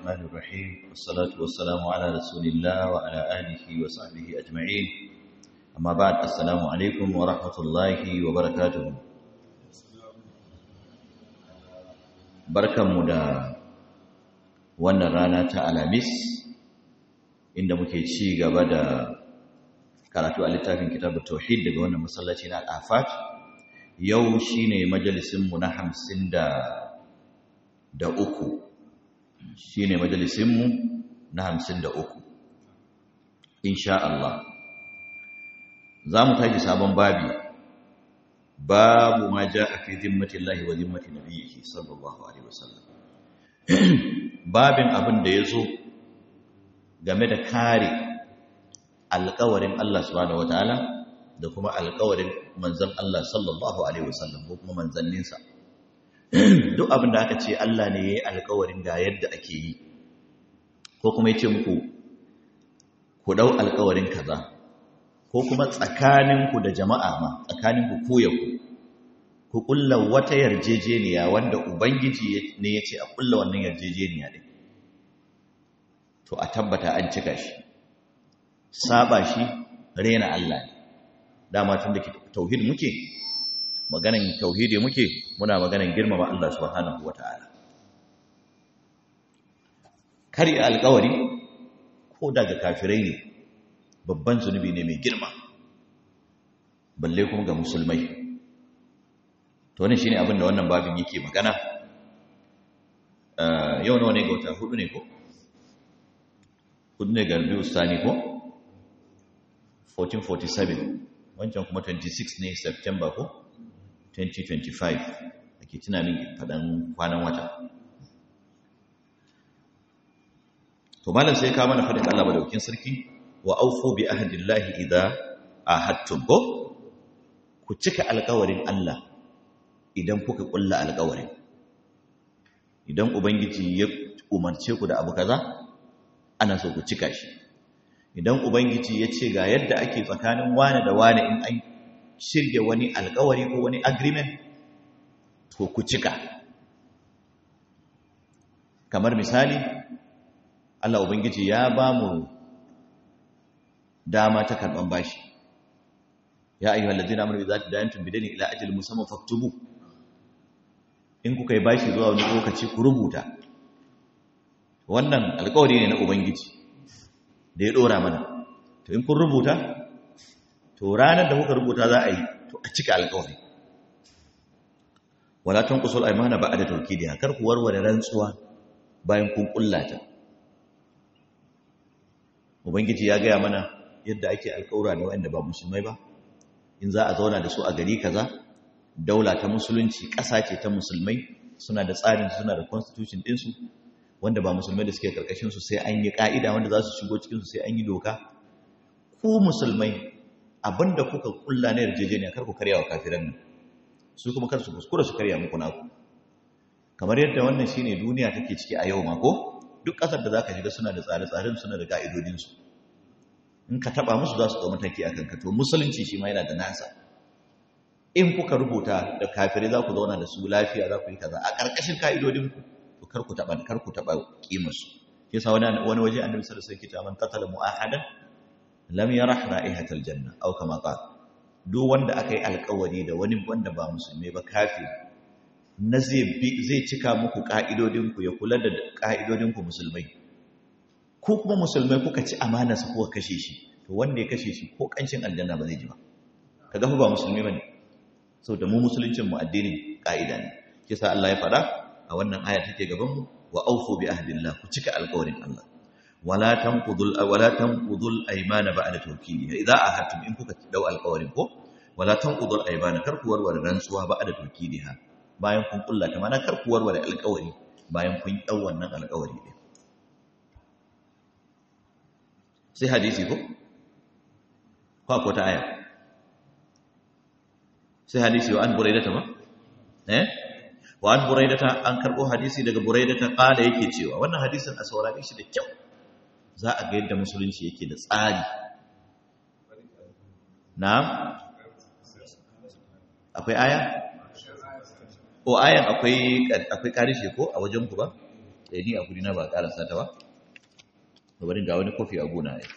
الرحمن الرحيم والصلاة والسلام على رسول الله وعلى آله وصحبه أجمعين أما بعد السلام عليكم ورحمة الله وبركاته بركة مدى wannan rana ta alamis inda muke ci gaba da karatu a littafin kitabut tauhid daga wannan masallaci na al-afat yau shine majalisin mu na hamsin da da uku shine majalisin mu na hamsin da uku insha Allah za mu tashi sabon babi babu ma ja'a fi zimmatillahi wa zimmati nabiyhi sallallahu alaihi wasallam babin abin da ya zo game da kare alkawarin Allah subhanahu wataala da kuma alkawarin manzan Allah sallallahu alaihi wasallam ko kuma manzanninsa duk abin da aka ce Allah ne ya yi alkawarin ga yadda ake yi ko kuma ya ce muku ku dau alkawarin kaza ko kuma tsakaninku da jama'a ma tsakaninku ku ya ku ku kulla wata yarjejeniya wanda ubangiji ne ya ce a kulla wannan yarjejeniya din to a tabbata an cika shi saba shi rena Allah ne dama tun da tauhid muke maganan tauhidi muke muna maganan girmama Allah subhanahu wataala kari alƙawari ko daga kafirai ne babban zunubi ne mai girma balle kuma ga musulmai to wannan shine abin da wannan babin yake magana yau nawa ne ga wata hudu ne ko hudu ne ga biyu sani ko 1447 wancan kuma 26 ne september ko 2025 ake tuna min faɗan kwanan wata to malam sai ka mana faɗin Allah madaukin sarki wa aufu bi ahdillahi idza ahadtum ko ku cika alƙawarin Allah idan kuka kulla alƙawarin idan ubangiji ya umarce ku da abu kaza ana so ku cika shi idan ubangiji ya ce ga yadda ake tsakanin wane da wane in an shirya wani alƙawari ko wani agreement to ku cika kamar misali Allah ubangiji ya ba mu dama ta karɓan bashi ya ayyuhal ladina amanu idza tadayantum bidaynin ila ajalin musamman faktubu in kuka yi bashi zuwa wani lokaci ku rubuta wannan alkawari ne na ubangiji da ya dora mana to in kun rubuta to ranar da kuka rubuta za a yi to a cika alkawari wala tanqusul aymana ba'da tawkidiha kar ku warware rantsuwa bayan kun kullata ubangiji ya gaya mana yadda ake alkawura da wanda ba musulmai ba in za a zauna da su a gari kaza daula ta musulunci ƙasa ce ta musulmai suna da tsarin suna da constitution ɗinsu wanda ba musulmai da suke ƙarƙashinsu sai an yi ƙa'ida wanda za su shigo cikinsu sai an yi doka ku musulmai abinda kuka kulla na yarjejeniya kar ku karya wa kafiran nan su kuma kar su kuskura su karya muku naku kamar yadda wannan shine duniya take ciki a yau ma ko duk ƙasar da zaka shiga suna da tsare-tsaren suna da ka'idodinsu in ka taba musu za su ɗau mataki akan ka to musulunci shi ma yana da nasa in kuka rubuta da kafirai za ku zauna da su lafiya za ku yi kaza a ƙarƙashin ka'idodinku to kar ku taɓa kar ku taɓa ƙimarsu shi yasa wani wani waje annabi sallallahu alaihi wasallam man qatala mu'ahadan lam yarah ra'ihatal janna aw kama qala duk wanda aka yi alƙawari da wani wanda ba musulmi ba kafiri na zai zai cika muku ka'idodinku ya kula da ka'idodinku musulmai ko kuma musulmai kuka ci amanarsa kuka kashe shi to wanda ya kashe shi ko kancin aljanna ba zai ji ba kaga ba musulmi bane so da mu musuluncin mu addinin ka'ida ne kisa Allah ya faɗa a wannan aya take gaban mu wa aufu bi ahdillah ku cika alƙawarin Allah wala tanqudul wala tanqudul aymana ba'da tawkidiha idza ahadtum in kuka dau alƙawarin ko wala tanqudul aymana kar ku warware rantsuwa ba'da tawkidiha bayan kun kullata mana kar ku warware alƙawari bayan kun dau wannan alƙawari din sai hadisi ko ko ta aya sai hadisi wa an buraidata ba eh wa an buraidata an karbo hadisi daga buraidata kala yake cewa wannan hadisin a saurare shi da kyau za a ga yadda musulunci yake da tsari na'am akwai aya ko ayan akwai akwai karishe ko a wajen ku ba da ni a guri na ba a karasa ta ba bari ga wani kofi a gona ya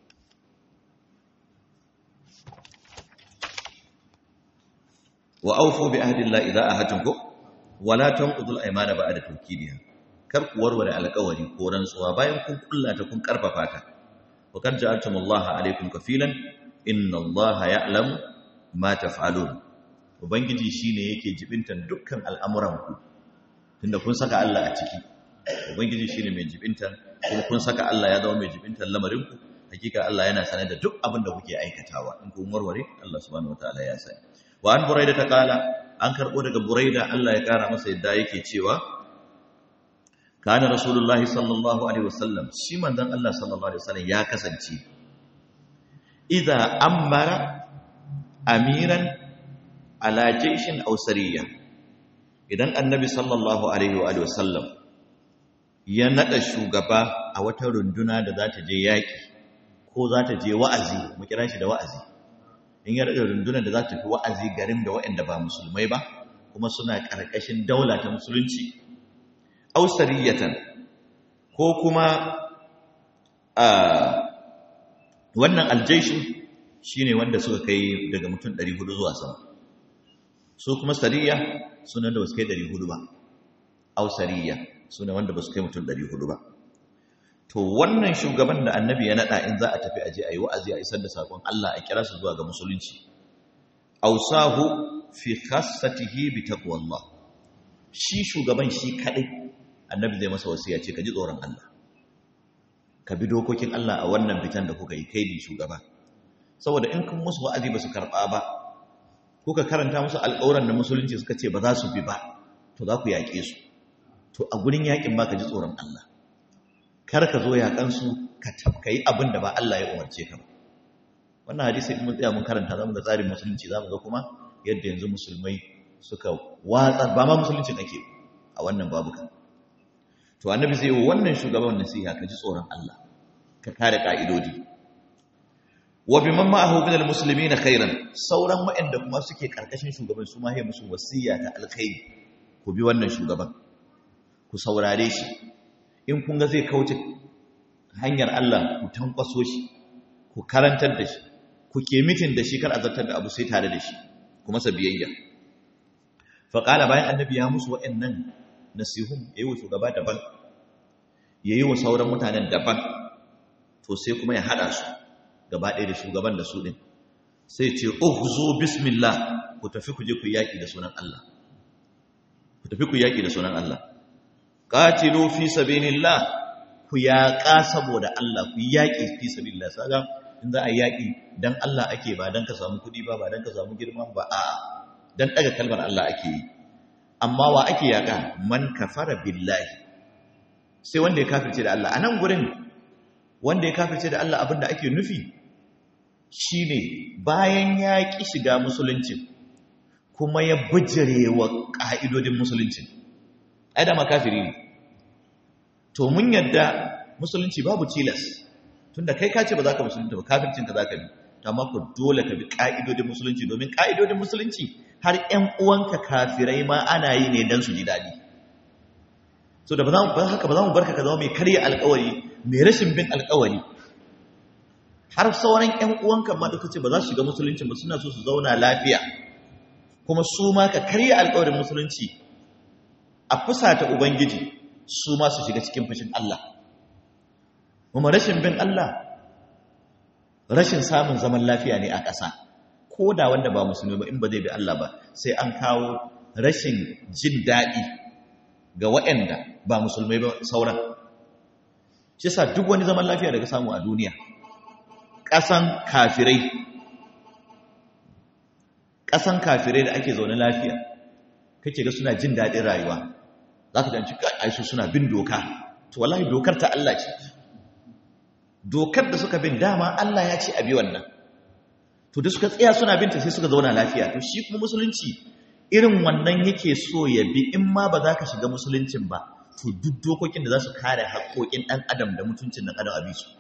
wa aufu bi ahdillahi idza ahadtum ko wala tanqudul aymana ba'da tawkidiha kar ku warware alƙawari ko rantsuwa bayan kun kullata kun karfafa ta wa kad ja'altumullaha alaykum kafilan inna allaha ya'lamu ma taf'alun ubangiji shine yake jibintan dukkan al'amuran ku tunda kun saka Allah a ciki ubangiji shine mai jibintan kuma kun saka Allah ya zama mai jibintan lamarin ku hakika Allah yana sanar da duk abin da kuke aikatawa in kun warware Allah subhanahu wataala ya sani wa an buraida ta kala an karbo daga buraida Allah ya kara masa yadda yake cewa kana rasulullahi sallallahu alaihi wasallam shi manzon Allah sallallahu alaihi wasallam ya kasance idza amara amiran ala jayshin aw sariya idan annabi sallallahu alaihi wa sallam ya nada shugaba a wata runduna da za ta je yaki ko za ta je wa'azi mu kira shi da wa'azi in ya rada rundunar da za ta fi wa'azi garin da waɗanda ba musulmai ba kuma suna ƙarƙashin daula ta musulunci ausariyatan ko kuma wannan aljaishin shine wanda suka kai daga mutum 400 zuwa sama su kuma sariya suna da wasu kai 400 ba ausariya suna wanda ba su kai mutum 400 ba to wannan shugaban da annabi ya nada in za a tafi aje ayi wa'azi a isar da sakon Allah a kira su zuwa ga musulunci ausahu fi khassatihi bi taqwallah shi shugaban shi kadai annabi zai masa wasiya ce ka ji tsoron Allah ka bi dokokin Allah a wannan fitan da kuka yi kai ne shugaba saboda in kun musu wa'azi ba su karba ba kuka karanta musu alƙawaran da musulunci suka ce ba za su bi ba to za ku yaƙe su to a gurin yaƙin ba ka ji tsoron Allah kar ka zo yaƙansu ka tafka yi abin da ba Allah ya umarce ka ba wannan hadisi in mun tsaya mun karanta zamu ga tsarin musulunci zamu ga kuma yadda yanzu musulmai suka watsa ba ma musulunci ake a wannan babu kan to annabi zai yi wannan shugaban nasiha ka ji tsoron Allah ka kare ka'idodi wa biman ma'ahu min almuslimin khairan sauran waɗanda kuma suke karkashin shugaban su ma ya musu wasiya ta alkhairi ku bi wannan shugaban ku saurare shi in kun ga zai kauce hanyar Allah ku tankwaso shi ku karantar da shi ku ke mitin da shi kar a zartar da abu sai tare da shi ku masa biyayya faƙala bayan annabi ya musu waɗannan nasihun ya yi wa shugaba daban ya yi wa sauran mutanen daban to sai kuma ya haɗa su gaba ɗaya da shugaban da su ɗin sai ce uhzu bismillah ku tafi ku je ku yaƙi da sunan Allah ku tafi ku yaƙi da sunan Allah qatilu fi sabilillah ku yaƙa saboda Allah ku yaƙi fi sabilillah saga in za a yaƙi dan Allah ake ba dan ka samu kuɗi ba ba dan ka samu girma ba a dan daga kalmar Allah ake yi amma wa ake yaƙa man kafara billahi sai wanda ya kafirce da Allah a nan gurin wanda ya kafirce da Allah abinda ake nufi shine bayan ya ƙi shiga musulunci kuma ya bijire wa ƙa'idodin musulunci ai da makafiri ne to mun yadda musulunci babu tilas tunda kai ka ce ba za ka musulunta ba kafircinka za ka bi amma ku dole ka bi ƙa'idodin musulunci domin ƙa'idodin musulunci har ‘yan uwanka kafirai ma ana yi ne don su ji daɗi so da ba haka ba za mu barka ka zama mai karya alkawari mai rashin bin alkawari har sauran ‘yan uwanka ma da ce ba za su shiga musulunci ba suna so su zauna lafiya kuma su ma ka karya alkawarin musulunci a fusata ubangiji su ma su shiga cikin fushin Allah kuma rashin bin Allah rashin samun zaman lafiya ne a ƙasa ko da wanda ba musulmi ba in ba zai bi Allah ba sai an kawo rashin jin daɗi ga waɗanda ba musulmai ba sauran shi sa duk wani zaman lafiya daga samu a duniya ƙasan kafirai ƙasan kafirai da ake zaune lafiya kake ga suna jin daɗin rayuwa za ka janci aisu suna bin doka to wallahi dokar ta Allah ce dokar da suka bin dama Allah ya ce a bi wannan to da suka tsaya suna binta sai suka zauna lafiya to shi kuma musulunci irin wannan yake so ya bi in ma ba za ka shiga musuluncin ba to duk dokokin da za su kare haƙoƙin ɗan adam da mutuncin ɗan adam a bi su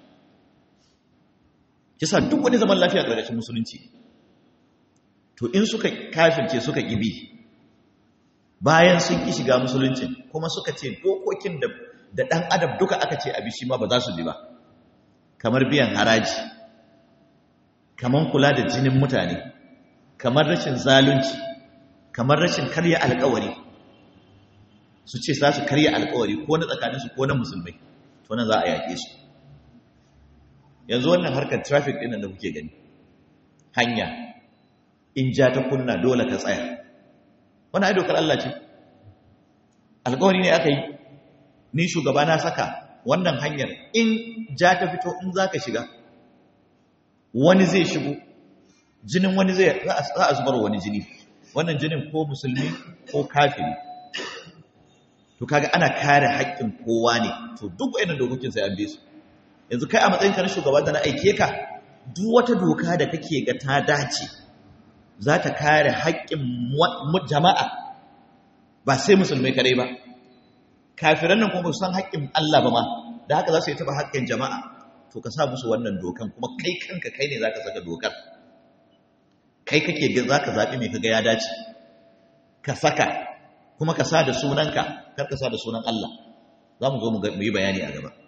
kisa duk wani zaman lafiya ƙarƙashin musulunci to in suka kafirce suka ƙibi bayan sun ƙi shiga musuluncin kuma suka ce dokokin da da ɗan adam duka aka ce abi shi ma ba za su bi ba kamar biyan haraji kamar kula da jinin mutane kamar rashin zalunci kamar rashin karya alkawari su ce za su karya alkawari ko na tsakaninsu ko na musulmai to nan za a yaƙe su yanzu wannan harkar traffic ɗin da kuke gani hanya in ja ta kunna dole ka tsaya wani ai dokar Allah ce alkawari ne aka yi ni shugaba na saka wannan hanyar in ja ta fito in za ka shiga wani zai shigo jinin wani zai za a zubar wani jini wannan jinin ko musulmi ko kafiri to kaga ana kare haƙƙin kowa ne to duk wayannan dokokin sai an bi su yanzu kai a matsayin ka na shugaba da na aike ka duk wata doka da kake ga ta dace za ta kare haƙƙin jama'a ba sai musulmai kadai ba kafiran nan kuma san haƙƙin Allah ba ma da haka za su yi taɓa haƙƙin jama'a to ka sa musu wannan dokan kuma kai kanka kai ne za ka saka dokar kai kake za ka zaɓi mai kaga ya dace ka saka kuma ka sa da sunanka kar ka sa da sunan Allah za mu zo mu yi bayani a gaba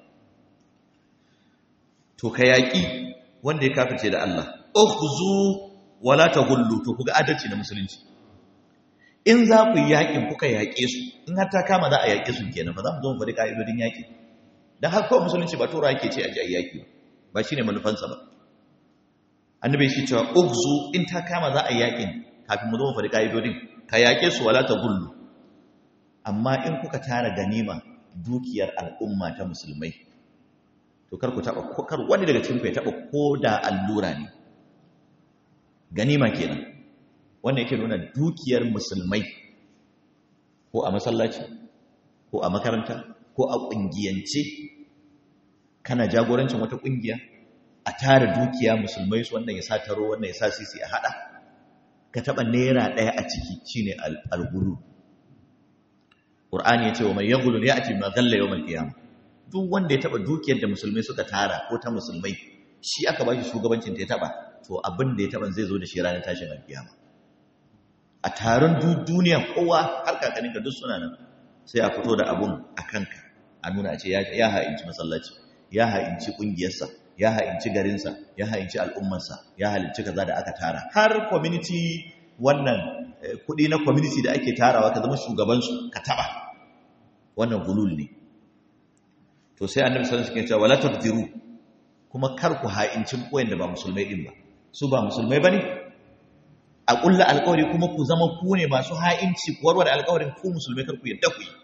to ka yaƙi wanda ya kafirce da Allah ukhzu wala taghullu to kuga adalci na musulunci in za ku yi yaƙin kuka yaƙe su in har ta kama za a yaƙe su kenan ba za mu zo mu faɗi ka'idodin yaƙi dan har kawai musulunci ba tura yake ce a ji a yaƙi ba shine manufansa ba annabi shi cewa ukhzu in ta kama za a yi yaƙin kafin mu zo mu faɗi ka'idodin ka yaƙe su wala taghullu amma in kuka tara ganima dukiyar al'umma ta musulmai to kar ku taba kar wani daga cikin ku ya taba koda allura ne ganima kenan wannan yake nuna dukiyar musulmai ko a masallaci ko a makaranta ko a kungiyance kana jagorancin wata kungiya a tara dukiya musulmai su wannan ya sa taro wannan ya sa sisi a hada ka taba naira daya a ciki shine al-ghulu Qur'ani ya ce wa mai yaghulu ya'ti ma ghalla yawm al-qiyamah duk wanda ya taba dukiyar da musulmai suka tara ko ta musulmai shi aka ba shi shugabancin ta ya taba to abin da ya taba zai zo da shi ranar tashin alkiyama a taron duniya kowa har kakanin ka duk suna nan sai a fito da abun a kanka a nuna a ce ya ha'inci masallaci ya ha'inci kungiyarsa ya ha'inci garinsa ya ha'inci al'ummarsa ya halicci kaza da aka tara har community wannan kudi na community da ake tarawa ka zama shugabansu ka taba wannan gulul ne to sai annabi sallallahu alaihi wasallam ya ce wala taqdiru kuma kar ku ha'inci koyin da ba musulmai din ba su ba musulmai bane a kulla alƙawari kuma ku zama ku ne masu ha'inci ku warware alƙawarin ku musulmai kar ku yadda ku yi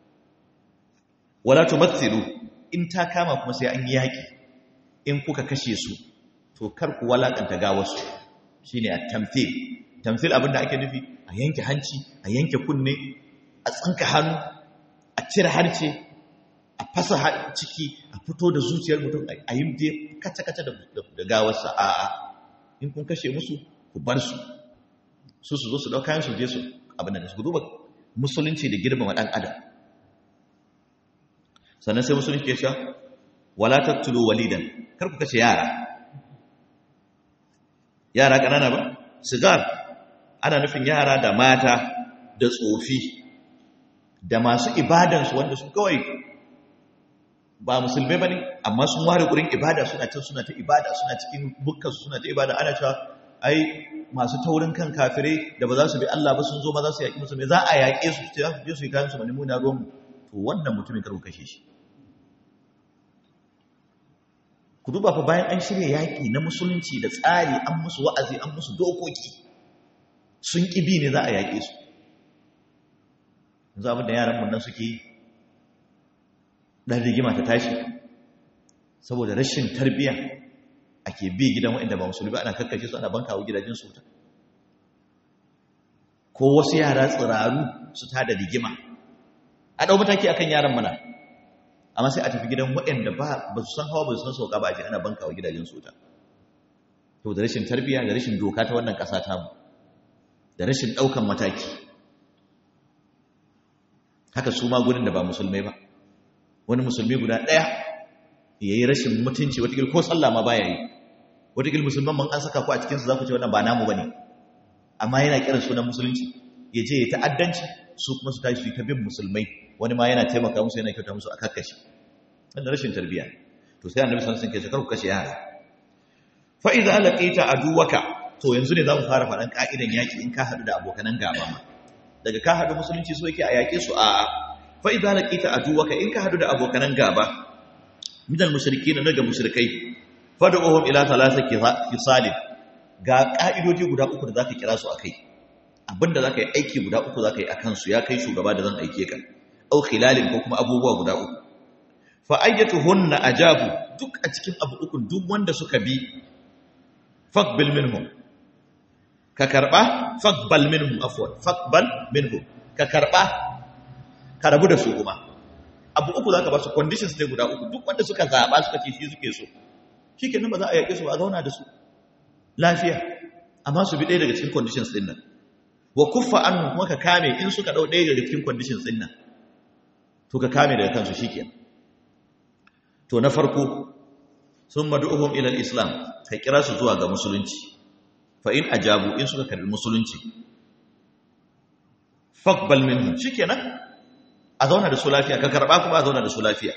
wala tumathilu in ta kama kuma sai an yi yaki in kuka kashe su to kar ku walakanta gawarsu shine at-tamthil tamthil abinda ake nufi a yanke hanci a yanke kunne a tsinka hannu a cire harce a fasa ciki a fito da zuciyar mutum a yi dai kaca-kaca da gawarsa a a in kun kashe musu ku bar su su su zo su ɗauka yin su je su abin da su duba musulunci da girmama ɗan adam sannan sai musulunci ke sha wala tattulu walidan kar ku kashe yara yara ƙanana ba sigar ana nufin yara da mata da tsofi da masu ibadansu wanda su kawai ba musulmai ba ne amma sun ware gurin ibada suna can suna ta ibada suna cikin bukkansu suna ta ibada ana cewa ai masu taurin kan kafirai da ba za su bi Allah ba sun zo ba za su yaƙi musulmai za a yaƙe su su je su yi kayan su mani muna ruwan to wannan mutumin karku kashe shi ku duba fa bayan an shirya yaƙi na musulunci da tsari an musu wa'azi an musu dokoki sun ƙi bi ne za a yaƙe su yanzu abin da yaran mun nan suke yi ɗan rigima ta tashi saboda rashin tarbiyya ake bi gidan waɗanda ba musulmi ba ana kakkace su ana banka wa gidajen su ta ko wasu yara tsiraru su ta da rigima a ɗau mataki akan yaran mana amma sai a tafi gidan waɗanda ba ba su san hawa ba su san sauka ba a je ana banka wa gidajen su ta to da rashin tarbiyya da rashin doka ta wannan ƙasa tamu da rashin ɗaukan mataki haka su ma gudun da ba musulmai ba wani musulmi guda ɗaya ya yi rashin mutunci watakil ko sallah ma baya yi watakil musulman man an saka ku a cikinsu za ku ce wannan ba namu ba ne amma yana kiran sunan musulunci ya je ya ta'addanci su kuma su tashi ta bin musulmai wani ma yana taimaka musu yana kyauta musu a kakkashi wanda rashin tarbiyya to sai annabi sallallahu alaihi wasallam ke kar ku kashe yara fa idza laqita aduwaka to yanzu ne zamu fara faɗan ka'idan yaki in ka hadu da abokanan gaba ma daga ka hadu musulunci so yake a yake su a fa idza laqita aduwaka in ka hadu da abokanan gaba minal mushrikin daga mushrikai fad'uhum ila thalathati khisalin ga ka'idoji guda uku da zaka kira su akai abinda zaka yi aiki guda uku zaka yi akan su ya kai shugaba da zan aike ka au khilalin ko kuma abubuwa guda uku fa ayyatuhunna ajabu duk a cikin abu uku duk wanda suka bi faqbil minhum ka karba faqbal minhum afwan faqbal minhum ka karba ka rabu da su kuma abu uku zaka ba su conditions ne guda uku duk wanda suka zaba suka ce shi suke so shikenan ba za a yake su ba a zauna da su lafiya amma su bi ɗaya daga cikin conditions din nan wa kuffa anhum kuma ka kame in suka dau ɗaya daga cikin conditions din nan to ka kame daga kansu shikenan to na farko sun madu'uhum ila islam ka kira su zuwa ga musulunci fa in ajabu in suka karbi musulunci faqbal minhum shikenan a zauna da su lafiya ka karba kuma a zauna da su lafiya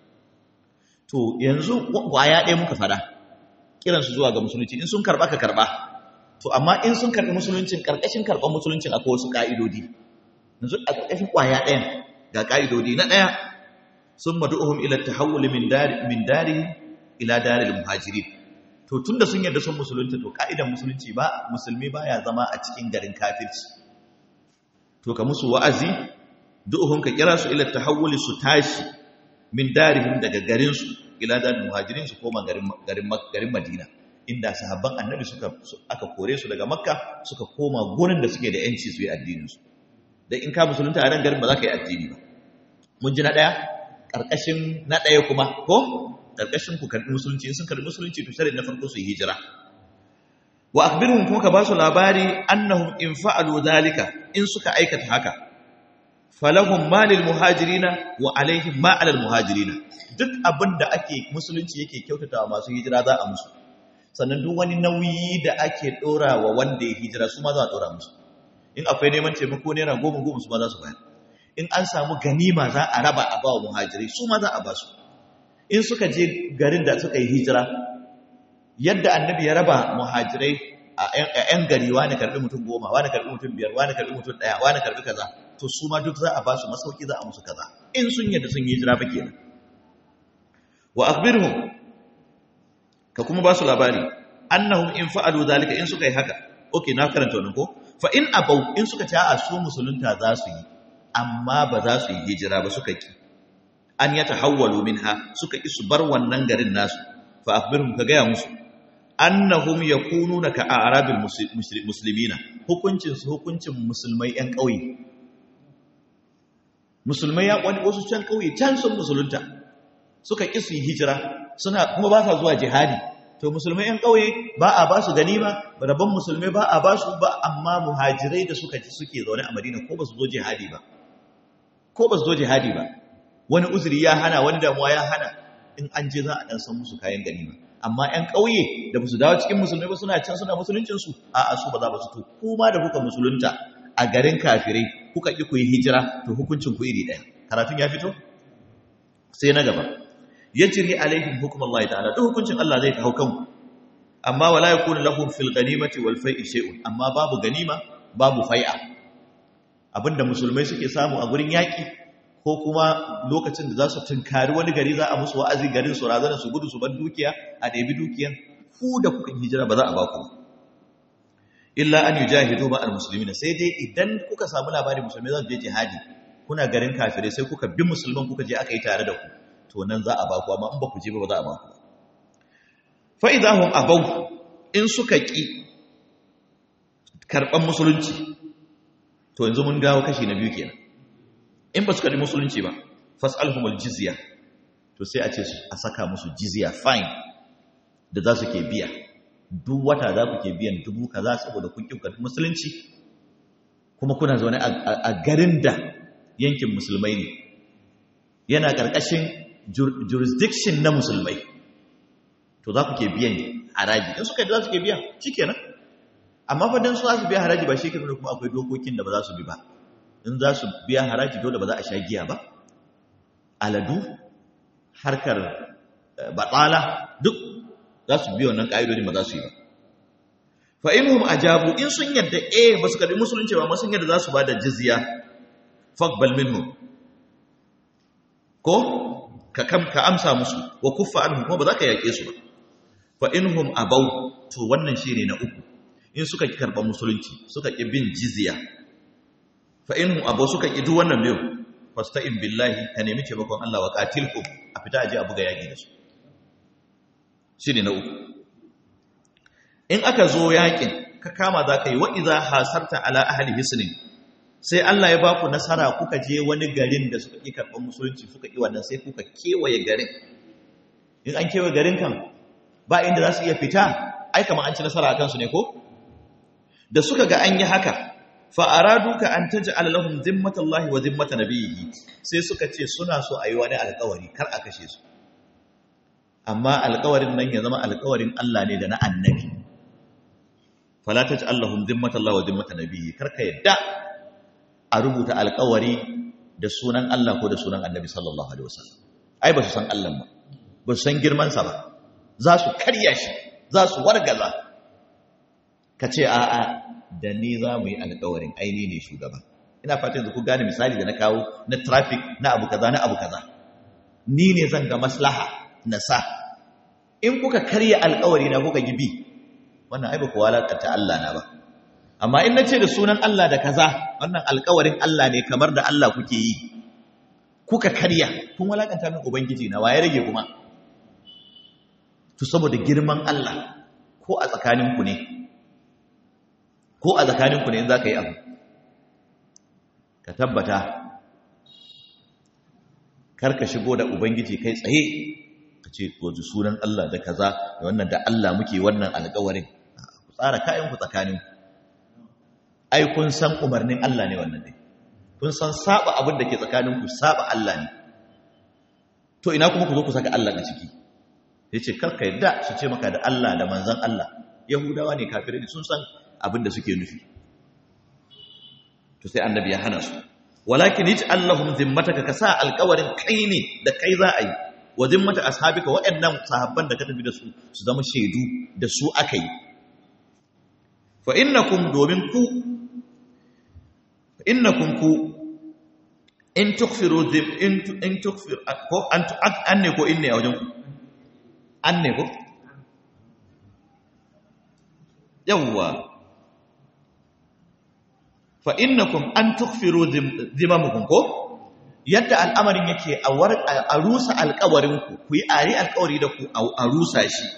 to yanzu kwaya ɗaya muka fada kiran su zuwa ga musulunci in sun karba ka karba to amma in sun karbi musuluncin karkashin karban musuluncin akwai wasu ka'idodi yanzu a karkashin kwaya ɗayan ga ka'idodi na ɗaya sun madu'uhum ila tahawul min dari min dari ila daril muhajirin to tunda sun yarda sun musulunta to ka'idan musulunci ba musulmi baya zama a cikin garin kafirci to ka musu wa'azi du'uhum ka kira su ila tahawul su tashi min darihim daga garin su ila daril muhajirin su koma garin garin garin Madina inda sahabban annabi suka aka kore su daga makka suka koma gurin da suke da yanci su yi addinin su dan in ka musulunta a ran garin ba za ka yi addini ba mun ji na daya ƙarƙashin na ɗaya kuma ko ƙarƙashin ku karɓi musulunci sun karɓi musulunci to shari'a na farko su yi hijira wa akhbirhum kuma ka ba su labari annahum in fa'alu dhalika in suka aikata haka falahum malil muhajirina wa alaihim ma alal muhajirina duk abin da ake musulunci yake kyautata wa masu hijira za a musu sannan duk wani nauyi da ake ɗora wa wanda ya hijira su ma za a ɗora musu in akwai neman taimako naira goma goma su ma za su bayar in an samu ganima za a raba a bawa muhajirai su ma za a ba su in suka je garin da suka yi hijira yadda annabi ya raba muhajirai a 'yan gari wani karbi mutum goma wani karbi mutum biyar wani karbi mutum ɗaya wani karbi kaza to su ma duk za a ba su masauki za a musu kaza in sun yadda sun yi hijira ba kenan wa akhbirhum ka kuma ba su labari annahum in fa'alu zalika in suka yi haka okay na karanta wannan ko fa in abau in suka ce a su musulunta za su yi amma ba za su yi hijira ba suka ki an ya tahawwalu minha suka ki su bar wannan garin nasu fa akhbirhum ka gaya musu annahum yakununa ka arabil muslimina hukuncin su hukuncin musulmai yan kauye musulmai ya wani wasu can kauye can sun musulunta suka ki su yi hijira suna kuma ba sa zuwa jihadi to musulmai yan kauye ba a ba su ganima rabon musulmai ba a ba su ba amma muhajirai da suka ci suke zaune a madina ko ba su zo jihadi ba ko ba su zo jihadi ba wani uzuri ya hana wani damuwa ya hana in an je za a dan san musu kayan ganima amma ƴan ƙauye da ba su dawo cikin musulmai ba suna can suna musuluncinsu a a su ba za ba su to kuma da kuka musulunta a garin kafirai kuka ƙi ku yi hijira to hukuncin ku iri ɗaya karatun ya fito sai na gaba yajri alaihim hukm Allah ta'ala duk hukuncin Allah zai hau kanku amma wala yakunu lahum fil ghanimati wal fai'i shay'un amma babu ganima babu fai'a abinda musulmai suke samu a gurin yaki ko kuma lokacin da za su tunkari wani gari za a musu wa'azi garin su razana su gudu su bar dukiya a ɗabi dukiyan ku da kuka hijira ba za a ba ku illa an yujahidu ma almuslimina sai dai idan kuka samu labarin musulmai za su je jihadi kuna garin kafirai sai kuka bi musulman kuka je aka yi tare da ku to nan za a ba ku amma in ba ku je ba ba za a ba ku fa idahum abaw in suka ki karban musulunci to yanzu mun dawo kashi na biyu kenan in ba su karbi musulunci ba fas'alhumul jizya to sai a ce a saka musu jizya fine da za su ke biya duk wata za ku ke biyan dubu kaza saboda kun kin karbi musulunci kuma kuna zaune a garin da yankin musulmai ne yana ƙarƙashin jurisdiction na musulmai to za ku ke biyan haraji in suka yi za su ke biya shi kenan amma fa don su za su biya haraji ba shi kenan kuma akwai dokokin da ba za su bi ba in za su biya haraji dole ba za a sha giya ba aladu harkar batsala duk za su biyo wannan ƙa'idodi ba za su yi ba fa inhum ajabu in sun yadda eh ba su karbi musulunci ba sun yadda za su ba da jizya faqbal minhum ko ka kam ka amsa musu wa kuffa anhum kuma ba za ka yake su ba fa inhum abaw to wannan shine na uku in suka ki karban musulunci suka ki bin jizya fa inhum abaw suka ki duk wannan biyu fasta'in billahi ka nemi taimakon Allah wa qatilhum a fita aje a buga yaki da su shine na uku in aka zo yakin ka kama za ka yi wa iza hasarta ala ahli hisnin sai Allah ya baku nasara kuka je wani garin da suka ƙi karɓar musulunci suka ƙi wannan sai kuka kewaye garin in an kewaye garin kan ba inda za su iya fita ai kamar an ci nasara a kansu ne ko da suka ga an yi haka fa aradu ka an taj'al lahum zimmatallahi wa zimmata nabiyhi sai suka ce suna so a yi wani alƙawari kar a kashe su amma alƙawarin nan ya zama alƙawarin Allah ne da na annabi fala taj'al lahum zimmatallahi wa zimmata nabiyhi kar ka yadda a rubuta alƙawari da sunan Allah ko da sunan annabi sallallahu alaihi wasallam ai ba su san Allah ba ba su san girman sa ba za su karya shi za su wargaza ka ce a'a da ni za mu yi alƙawarin aini ne shugaba ina fatan yanzu ku gane misali da na kawo na traffic na abu kaza na abu kaza ni ne zan ga maslaha na sa in kuka karya alƙawari na kuka gibi wannan ai ba ku walakanta Allah na ba amma in nace da sunan Allah da kaza wannan alƙawarin Allah ne kamar da Allah kuke yi kuka karya kun walakanta min ubangiji na waye rage kuma to saboda girman Allah ko a tsakaninku ne ko a tsakaninku ne in za ka yi abu ka tabbata karka shigo da ubangiji kai tsaye ka ce wajen sunan Allah da kaza da wannan da Allah muke wannan alƙawarin ku tsara kayanku tsakaninku ai kun san umarnin Allah ne wannan ne kun san saba abin da ke tsakaninku saba Allah ne to ina kuma ku zo ku saka Allah a ciki ya ce karka yadda su ce maka da Allah da manzan Allah yahudawa ne kafirai ne sun san abin da suke nufi to sai annabi ya hana su walakin yaj allahum zimmataka ka sa alƙawarin kai ne da kai za a yi wa zimmata ashabika waɗannan sahabban da ka tafi da su su zama shaidu da su aka yi fa innakum domin ku innakum ku in tukfiru in tukfir ko an ne ko in ne a wajen ku an ne ko? yawwa fa innakum an tukfiru zimamukum ko yadda al'amarin yake a rusa alkawarinku ku yi ari alkawari da ku a rusa shi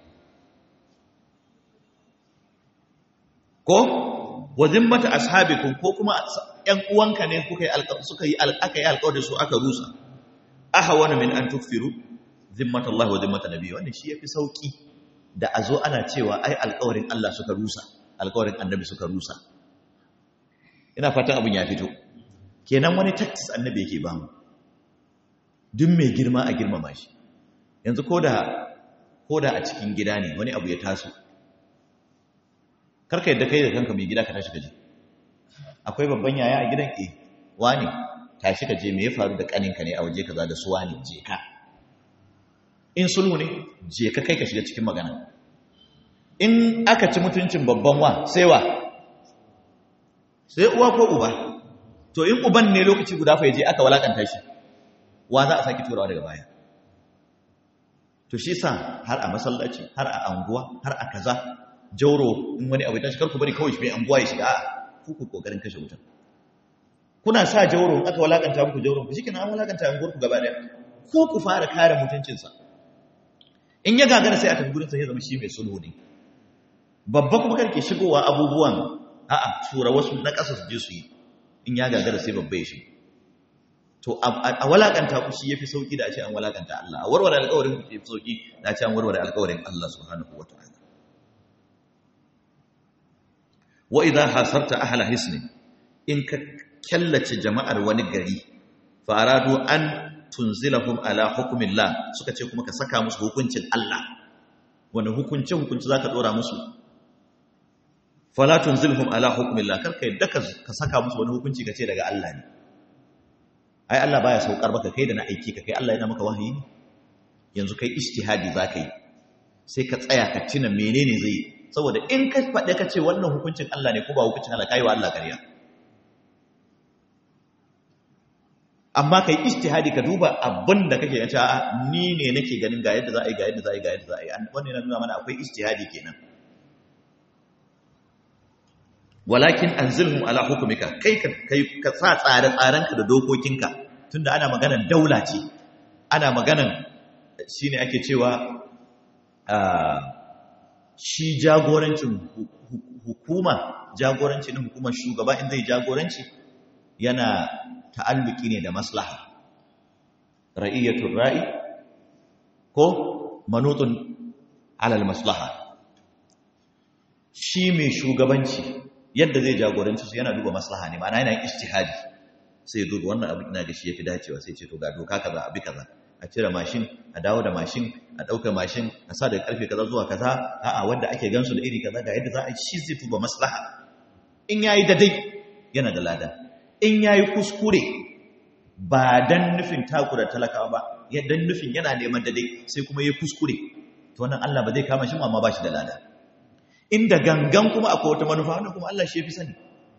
ko wa zimmata ashabikum ko kuma ‘yan uwanka ne suka yi aka yi alkawari su aka rusa aha wani min an tukfiru zimmat Allah wa zimmat Nabi wannan shi yafi sauki da a zo ana cewa ai alƙawarin Allah suka rusa alƙawarin Annabi suka rusa ina fatan abun ya fito kenan wani tactics Annabi yake ba mu duk mai girma a girmama shi yanzu koda koda a cikin gida ne wani abu ya taso karka yadda kai da kanka mai gida ka tashi kaje akwai babban yaya a gidan eh wani tashi kaje me ya faru da kaninka ne a waje kaza da su wani je ka in sulhu ne je ka kai ka shiga cikin magana in aka ci mutuncin babban wa sai wa sai uwa ko uba to in uban ne lokaci guda fa yaje aka walakanta shi wa za a saki turawa daga baya to shi sa har a masallaci har a anguwa har a kaza jauro in wani abu ya tashi karku bari kawai shi mai anguwa ya shiga ku ku kokarin kashe wutan kuna sa jauro in aka walakanta muku jauro ku shikenan an walakanta anguwar ku gaba daya ko ku fara kare mutuncinsa in ya gagara sai a tafi gurinsa ya zama shi mai sulhu ne babba kuma karke shigowa abubuwan a'a tura wasu na ƙasa su je su yi in ya gagara sai babba ya shigo to a walakanta ku shi yafi sauki da a ce an walakanta Allah a warware alƙawarin ku yafi sauki da a ce an warware alƙawarin Allah subhanahu wataala wa idha hasarta ahla hisni in ka kallace jama'ar wani gari fa aradu an tunzilahum ala hukumillah suka ce kuma ka saka musu hukuncin Allah wani hukunci hukunci zaka dora musu fala tunzilhum ala hukumillah karka yadda ka saka musu wani hukunci kace daga Allah ne ai Allah baya saukar maka kai da na aiki ka kai Allah yana maka wahayi ne yanzu kai ijtihadi zaka yi sai ka tsaya ka tuna menene zai saboda in ka faɗe ka ce wannan hukuncin Allah ne ko ba hukuncin Allah kai wa Allah ƙarya amma kai ijtihadi ka duba abin da kake yace a ni ne nake ganin ga yadda za a yi ga yadda za a yi ga yadda za a yi wannan yana nuna mana akwai ijtihadi kenan walakin anzilhum ala hukumika kai ka kai ka sa tsare tsarenka da dokokinka tunda ana maganar daula ce ana maganar shine ake cewa shi jagorancin hukuma jagoranci na hukumar shugaba in zai jagoranci yana ta'alluki ne da maslaha ra'iyatul ra'i ko manutun alal maslaha shi mai shugabanci yadda zai jagoranci su yana duba maslaha ne ma'ana yana yin ijtihadi sai ya duba wannan abin ina ga shi yafi dacewa sai ce to ga doka kaza abi kaza a cire mashin a dawo da mashin a ɗauka mashin a sa daga karfe kaza zuwa kaza a'a wanda ake gansu da iri kaza ga yadda za a yi shi zai duba maslaha in yayi daidai yana da lada in yayi kuskure ba dan nufin takura talakawa ba dan nufin yana neman daidai sai kuma yayi kuskure to wannan Allah ba zai kama shi amma ba shi da lada inda gangan kuma akwai wata manufa wannan kuma Allah shi ya fi sani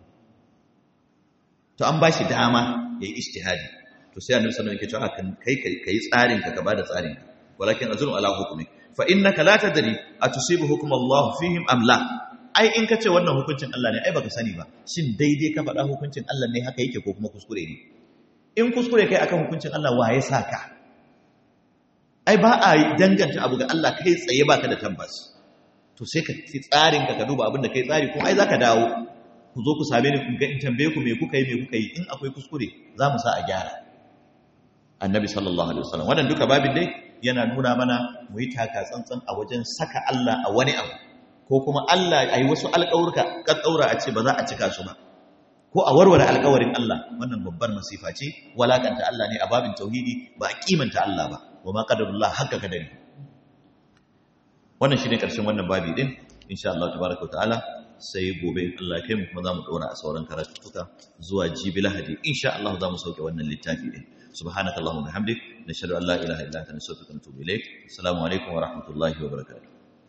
to an ba shi dama ya yi ishtihadi to sai annabi sallallahu alaihi wasallam yake cewa kai kai tsarin ka ba da tsarin ka walakin azrun ala hukmi fa innaka la tadri atusibu hukm Allah fihim am la ai in kace wannan hukuncin Allah ne ai baka sani ba shin daidai ka faɗa hukuncin Allah ne haka yake ko kuma kuskure ne in kuskure kai akan hukuncin Allah waye saka ai ba a danganta abu ga Allah kai tsaye baka da tabbas to sai ka ci tsarin ka ka duba abin da kai tsari kuma ai zaka dawo ku zo ku same ni kun ga in tambaye ku me kuka yi me kuka yi in akwai kuskure za mu sa a gyara annabi sallallahu alaihi wasallam wannan duka babin dai yana nuna mana mu yi taka tsantsan a wajen saka Allah a wani abu ko kuma Allah ayi wasu alƙawurka kaddaura a ce ba za a cika su ba ko a warware alƙawarin Allah wannan babbar masifa ce walakanta Allah ne a babin tauhidi ba a kimanta Allah ba wa ma qadarullah hakka kadari wannan shine karshen wannan babi din insha Allah tabaaraka ta'ala sai gobe Allah kai mu kuma zamu dora a sauran karatuka zuwa jibi lahadi insha Allah zamu sauke wannan littafi din subhanakallahumma bihamdik nashhadu an la ilaha illa anta nastaghfiruka wa natubu ilaik assalamu alaikum wa rahmatullahi wa barakatuh